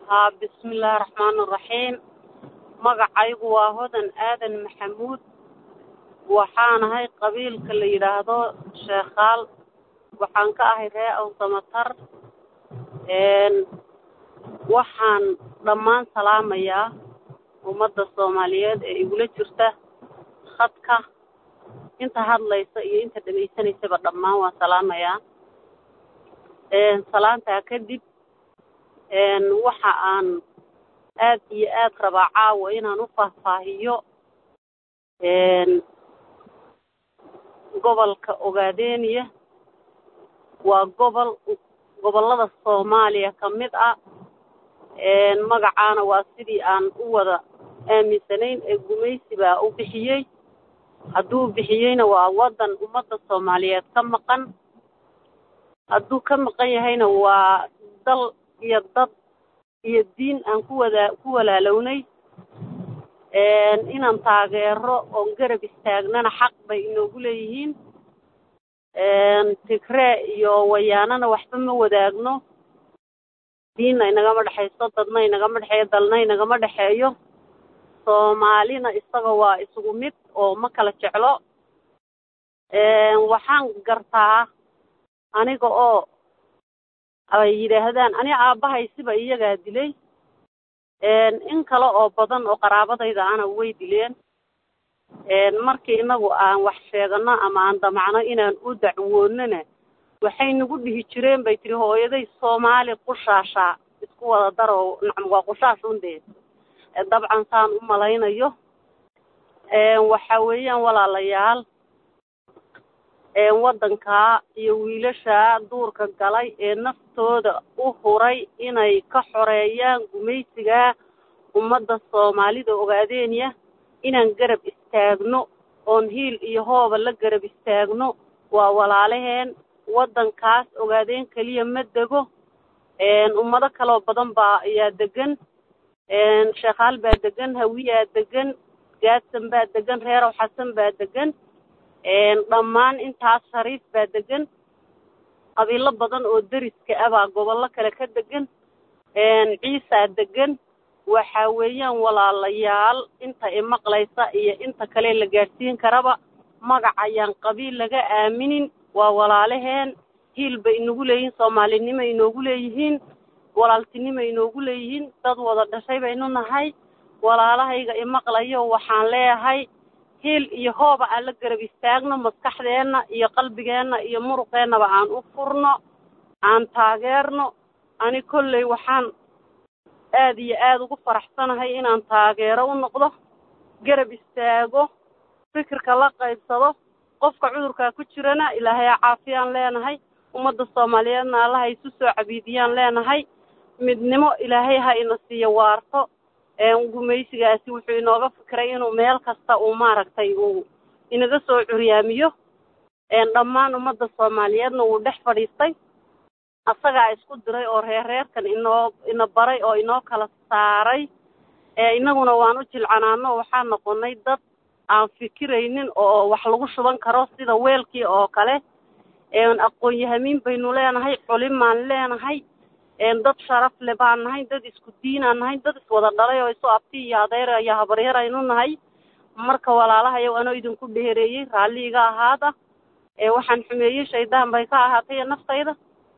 haa bismillaahi raxmaani raxiim magacaygu waa hodan aadan maxamuud waxaanahay qabiilka la yidhaahdo sheekhaal waxaan ka ahay ree awsamatar waxaan dhammaan salaamayaa ummadda soomaaliyeed ee igula jirta khadka inta hadlaysa iyo inta dhegaysanaysaba dhammaan waan salaamayaa salaantaa kadib waxa aan aad iyo aad rabaa caawa inaan u faahfaahiyo gobolka ogaadeniya waa gobol gobollada soomaaliya ka mid ah magacaana waa sidii aan u wada aaminsanayn ee gumaysi baa u bixiyey hadduu bixiyeyna waa waddan ummadda soomaaliyeed ka maqan hadduu ka maqan yahayna waa dal iyo dad iyo diin aan ku wada ku walaalownay inaan taageero oon garab istaagnana xaq bay inoogu leeyihiin tigree iyo wayaanana waxba ma wadaagno diinna inagama dhexayso dadna inagama dhexeeyo dalna inagama dhexeeyo soomaalina isaga waa isugu mid oo ma kala jeclo waxaan gartaa aniga oo ay yidhaahdaan ani aabbahay siba iyagaa dilay in kale oo badan oo qaraabadayda ana way dileen markii inagu aan wax sheegano ama aan damacno inaan u dacwoonana waxay nagu dhihi jireen bay tihi hooyaday soomaali qushaashaa isku wada daro nacam waa qushaash undee dabcan saan u malaynayo waxa weeyaan walaalayaal waddankaa iyo wiilashaa duurka galay ee naftooda u huray inay ka xoreeyaan gumaysigaa ummadda soomaalida ogaadeenya inaan garab istaagno oon hiil iyo hooba la garab istaagno waa walaalaheen waddankaas ogaadeen keliya ma dego ummado kaloo badan baa ayaa degan sheekhaal baa degan hawiyaa degan gaadsan baa degan reerow xasan baa degan dhammaan intaas shariif baa degan qabiilo badan oo deriska ah baa gobollo kale ka degan ciisaa degan waxa weeyaan walaalayaal inta imaqlaysa iyo inta kale la gaadhsiin karaba magac ayaan qabiil laga aaminin waa walaalaheen hiil bay inagu leeyihiin soomaalinimo inoogu leeyihiin walaaltinimo inoogu leeyihiin dad wada dhashay baynu nahay walaalahayga imaqlayo waxaan leeyahay hiil iyo hooba aan la garab istaagno maskaxdeenna iyo qalbigeenna iyo muruqeennaba aan u furno aan taageerno ani kolley waxaan aad iyo aad ugu faraxsanahay inaan taageero u noqdo garab istaago fikirka la qaybsado qofka cudurkaa ku jirana ilaahay ha caafiyaan leenahay ummadda soomaaliyeedna allaha isu soo cabiidiyaan leenahay midnimo ilaahay ha ina siiyo waarto gumaysigaasi wuxuu inooga fikiray inuu meel kasta uu maaragtay uu inaga soo curyaamiyo dhammaan ummadda soomaaliyeedna wuu dhex fadhiistay asagaa isku diray oo reerreerkan inoo ina baray oo inoo kala saaray innaguna waan u jilcanaano waxaan noqonnay dad aan fikiraynin oo wax lagu shuban karo sida weelkii oo kale aqoon-yahamiin baynu leenahay culimaan leenahay dad sharaf le baan nahay dad isku diinaan nahay dad iswada dhalay oo isu abti iyo adeer iyo habaryar aynu nahay marka walaalahayow anoo idinku dheereeyey raalli iga ahaada waxaan xumeeyey shaydaan bay ka ahaatay naftayda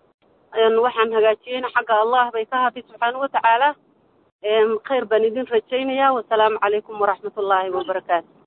waxaan hagaajiyeyna xagga allah bay ka ahaatay subxaana watacaala khayr baan idin rajaynayaa wasalaamu calaykum waraxmat ullaahi wabarakaatu